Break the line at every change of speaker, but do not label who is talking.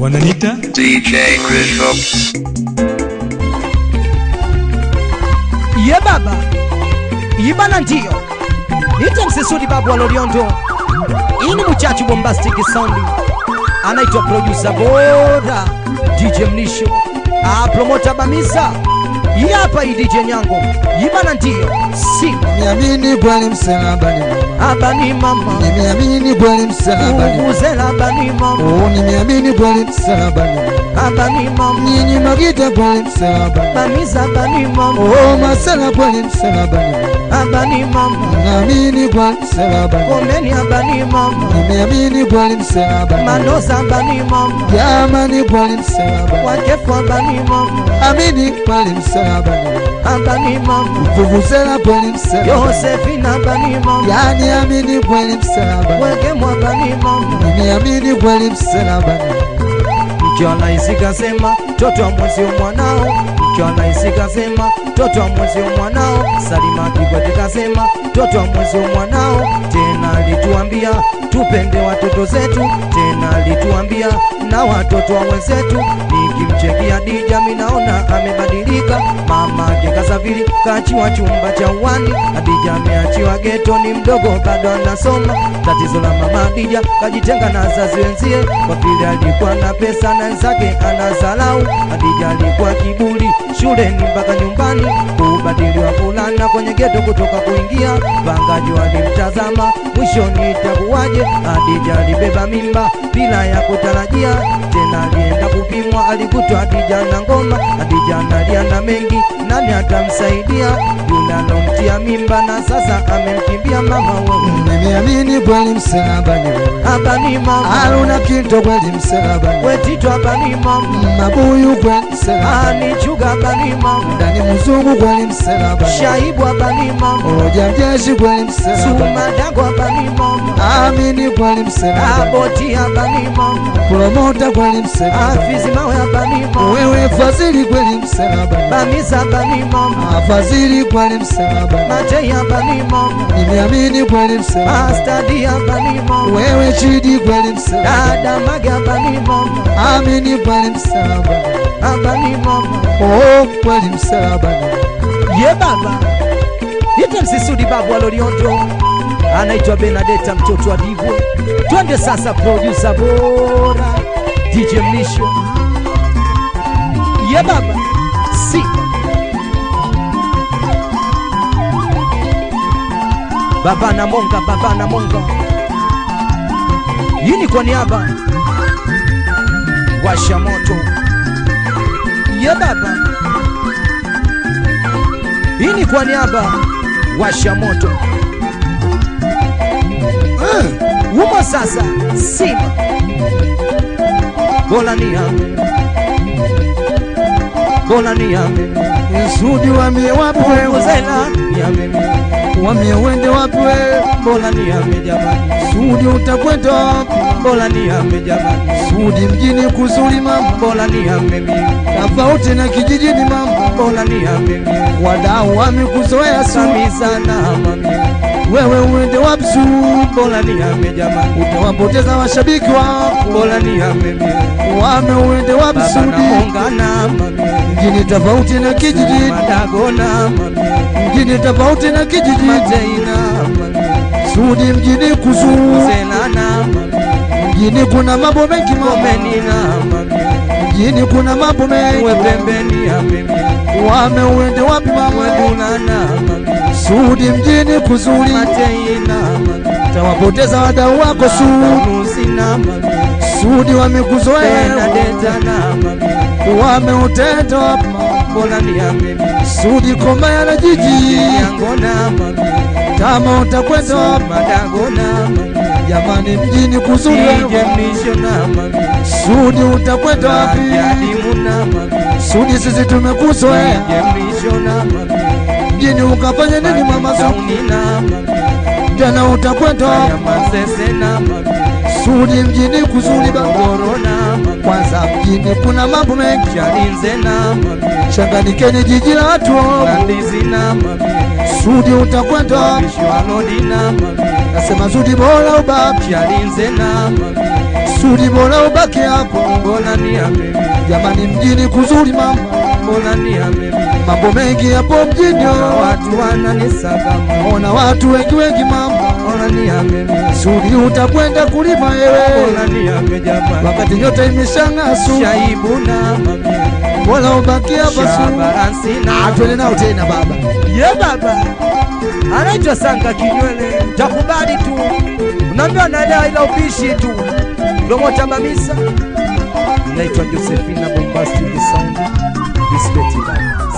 wananita
DJ Chris
ye baba ibana ndio nite msisudi babu wa loliondo ini muchachi bombastic sound anaitwa producer bora dj mnisho ah, promota bamisa hii hapa hii dj nyango ibana ndio simba
Niamini kweli msalabani mama,
abani mama
nimeamini kweli msalabani mama.
uvuzela abani mama
Oh, nimeamini kweli msalabani mama.
abani mama
Nyinyi magita kweli msalabani
bamisa abani mama
Oh, masala kweli msalabani mama.
abani mama
Naamini kweli msalabani
komeni abani mama
Nimeamini kweli msalabani
manoza abani mama
Jamani kweli msalabani
wakefu abani mama
Amini kweli msalabani
abani mama
Vuvuzela kweli msalabani
yosefina abani mama
Yani amini kweli msalabani
wekemwa abani mama
Nimeamini kweli msalabani
mkiona isikasema toto wa mwezio mwanao mkiona isikasema toto wa mwezio mwanao salima kikwete kasema toto wa mwezio mwanao tena alituambia tupende watoto zetu tena alituambia na watoto wa wenzetu nikimchekia dija minaona amebadilika mama ake kasafiri kachiwa chumba cha uwani adija ameachiwa geto ni mdogo bado anasoma tatizo la mama dija kajitenga na wazazi wenzie kwa vile alikuwa na pesa na wenzake anazalau adija alikuwa kiburi shuleni mpaka nyumbani kubadiliwa fulana kwenye geto kutoka kuingia pangaji walimtazama mwishoni itakuwaje adija alibeba mimba bila ya kutarajia tena alienda kupimwa alikutwa adija na ngoma adija analia na mengi nani atamsaidia yule alomtia mimba na sasa amemkimbia mama wewe
Nimeamini kweli msalabani
abani mama
Haruna Kinto kweli msalabani
wetito abani mama
Mabuyu kweli msalabani
anichuga abani mama
Ndani mzungu kweli msalabani
shaibu abani mama
Oja mjeshi kweli msalabani
sumadago abani mama
Amini kweli msalabani
aboti abani mama
Promota kweli msalabani
afizi mawe abani mama
Wewe fadhili kweli msalabani
bamisa abani mama
Afadhili kweli msalabani
matei abani mama
Nimeamini kweli msalabani
astadi abani mama
Wewe chidi kweli msalabani
dada mage abani mama
Amini kweli msalabani
abani mama
Oh kweli msalabani
ye baba ite msisudi babu wa loliondo anaitwa benadeta mtoto wa divwe twende sasa produsa bora dj mlisho ye baba si baba na monga baba na monga hii ni kwa niaba washa moto ye baba hii ni kwa niaba washa moto humo sasa sima bola ni ame bola ni ame
Sudi wamie wapi wewe
uzela ni ame
Wamie wende wapi wewe
bola ni ame jamani
Sudi utakwenda wapi
bola ni ame jamani
Sudi mjini kuzuri mama
bola ni ame
Tofauti na kijijini mama
bola ni ame
Wadau wamekuzoea Sudi
samisa na mami
Wewe uende wapi Sudi
bola ni ame jamani
Utawapoteza washabiki wako
bola ni ame
Wame uende wapi
baba na
Sudi
monga na mami
Mjini tofauti na kijijini
madago na mami
Mjini tofauti na kijijini
matei na mami
Sudi mjini kuzuri
Uzela na mami
Mjini kuna mambo mengi mama
Komeni na mami
Mjini kuna mambo mengi
Uwe pembeni ya mimi
Wame uende wapi
Uwe
mama
duna na mami
Sudi mjini kuzuri
Matei na mami
Tawapoteza wadau wako Sudi
Nusi na mami
Sudi
Tena
wamekuzoea
deta na mami
Wameutenda wapi mama
Bola ni ya mimi
Sudi komaya na jiji
Yango na mami
Kama utakwenda wapi
Madago na mami
Jamani mjini kuzuri
Ije mlisho na mami
Sudi utakwenda wapi
Yadimu na mami
Sudi sisi tumekuzoea
Ije mlisho na mami
Mjini ukafanya nini mama Sudi
Tauni na mami
Jana utakwenda
Ya
wapi
masese na mami
Sudi mjini kuzuri baba,
Morogoro na mamie
kwanza mjini kuna mambo mengi,
Chalinze na mamie
changanikeni jiji la watu.
na ndizi na mamie
Sudi utakwenda wapi?
Mishwanodi na mamie
Nasema Sudi bora ubaki,
Chalinze na mamie
Sudi bora ubaki hapo.
Mbona ni ya mimi
Jamani mjini kuzuri mama,
Mbona ni ya mimi
mambo mengi hapo mjini.
Na watu wananisagama
Ona watu wengi wengi mama,
Mbona ni ya mimi
Sudi utakwenda kulima wewe,
Mbona ni ya mimi jamani
wakati nyota imeshang'aa. Sudi
Shaibu na mamie
bora ubaki hapa Sudi.
Shabaransi na
Ah, twende nao tena baba.
Ye baba anaitwa Sanga Kinywele, takubali tu, unaambiwa naelewa ila upishi tu. Promota Mamisa, naitwa Josephina Bombastic Sound, respect baba.